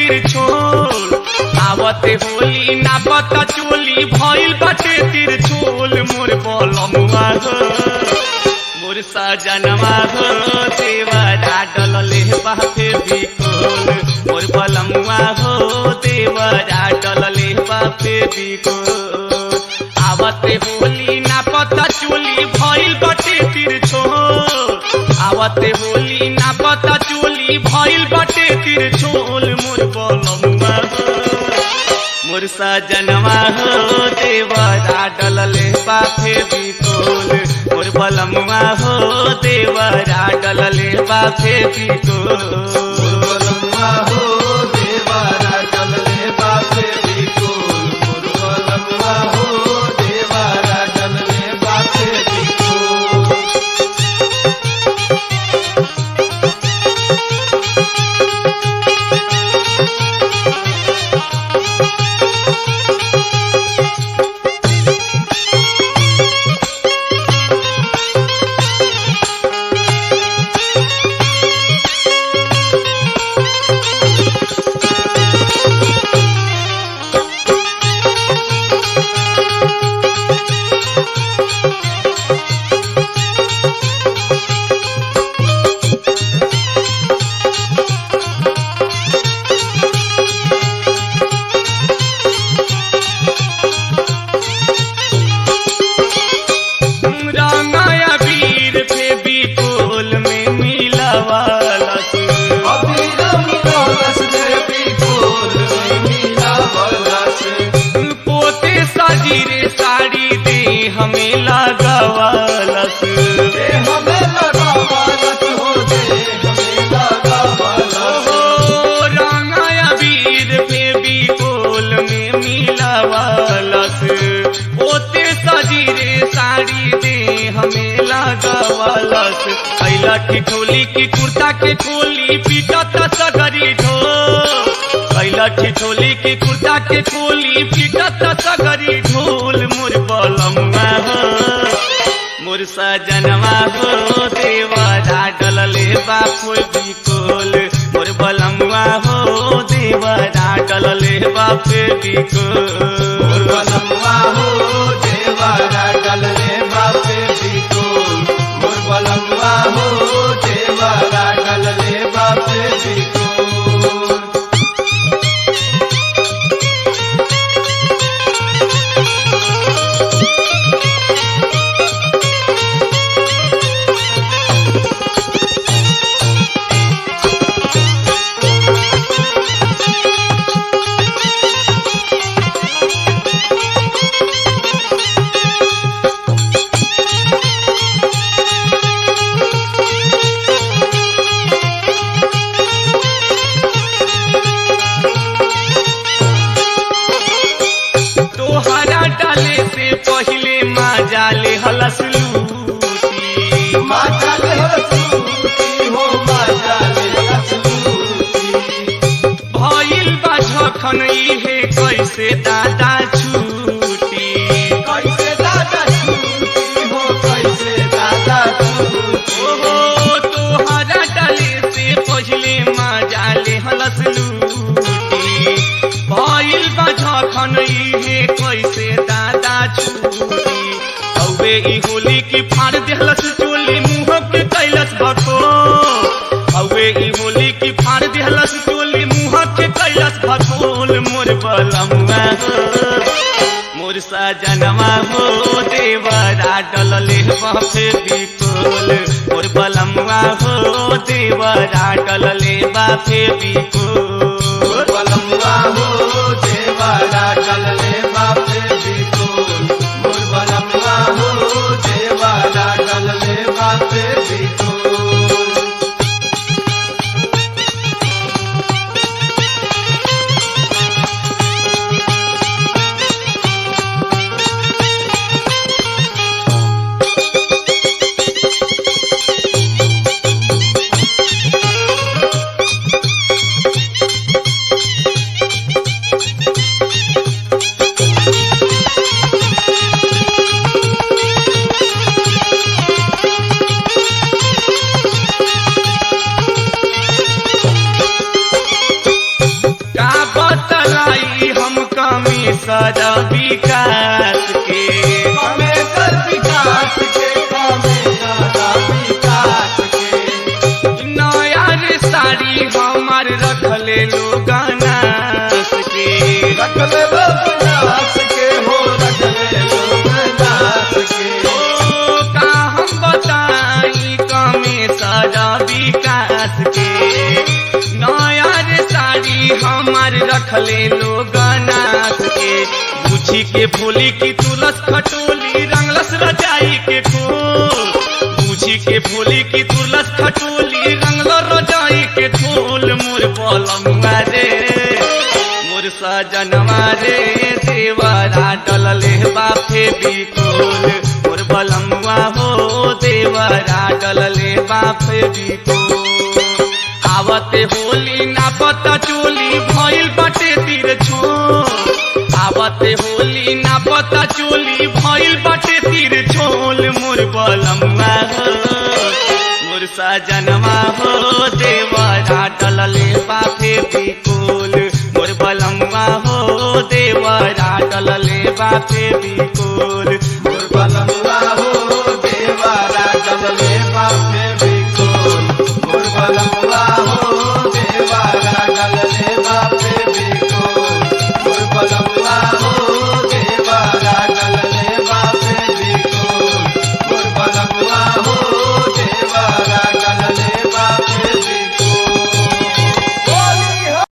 तिरछोल आवते होली ना पता चोली भइल बाटे तिरछोल मोर बलमुआ हो मोर सजनवा हो देवरा डलले बापे बिकोल मोर बलमुआ हो देवरा डलले बापे बिकोल आवते होली ना पता चोली भइल बाटे तिरछोल आवते होली ना पता चोली भइल बाटे तिरछोल मोर बलमुआ हो मोर सजनवा हो देवरा डलले बाफे बिकोल मोर बलमुआ हो देवरा डलले बाफे बिकोल बलम्मा हो देवारा डलले बापे बिकोल मोर बलम्मा हो देवारा डलले बापे बिकोल रंगाया वीर पे बिकोल में मिलावाला से अभिरम कलश देवी कोल मीना बलस पोते साजीरे साड़ी दे हमें लगावाला से दे हमें लगा बालत हो दे हमें लगा बालत ओ रंगाया वीर पे बिकोल में मिलावालस ओते सजीरे साड़ी दे हमें लगावालस कैला ठिठोली की कुर्ता के खोली पीटत सगरी ढो कैला ठिठोली की कुर्ता के खोली पीटत सगरी ढोल मोर बलमुआ हो मोर सजनवा हो देवरा डलले बापो बिकोल मोर बलमुआ हो देवरा डलले बापे बिकोल मोर बलम्मा हो देवारा डलले बापे बिकोल मोर बलम्मा हो देवारा डलले बापे बिकोल तोहरा डाले से पहिले माँ ले हलस लूटी माता ले हसूती हो माता ले हसूती भइल बा झखन इहे कैसे दादा छूटी कैसे दादा छूटी हो कैसे दादा छूटी ओहो तोहरा डाले से पहिले मजा ले हलस लूटी भइल बा झखन इहे कैसे दादा छूटी औवे ई होली की फाड़ देहलस चोली मुंह के कैलस भको औवे ई होली की फाड़ देहलस चोली मुंह के कैलस भकोल मोर बलमुआ हो मोर सजनवा हो देवरा डलले बापे बिकोल मोर बलमुआ हो देवरा डलले बापे बिकोल बलम्मा हो देवारा डलले बापे बिकोल मोर बलम्मा हो देवारा डलले बापे बिकोल विकास के कमे कर विकास के कमे दादा विकास के नया रे साड़ी हमार रखले लोग नास के रख ले लोग नाच के हो रख ले लोग नाच के ओ का हम बताई कमे सारा विकास के नया रे साड़ी हमार रखले लोग नास के पूछी के भोली की तुलस खटोली रंगलस रजाई के खोल पूछी के भोली की तुलस खटोली रंगलो रजाई के खोल मोर पलमुआ रे मोर सजनवा रे देवरा डलले बाफे बिकोल मोर बलमुआ हो देवरा डलले बाफे बिकोल आवते होली ना पता चोली भइल बाटे तीर छो आवते होली ना पता चोली भइल बाटे तीर छोल मोर बलमुआ हो मोर सजनवा हो देवरा डलले बाफे बिकोल मोर बलमुआ हो देवरा डलले बाफे बिकोल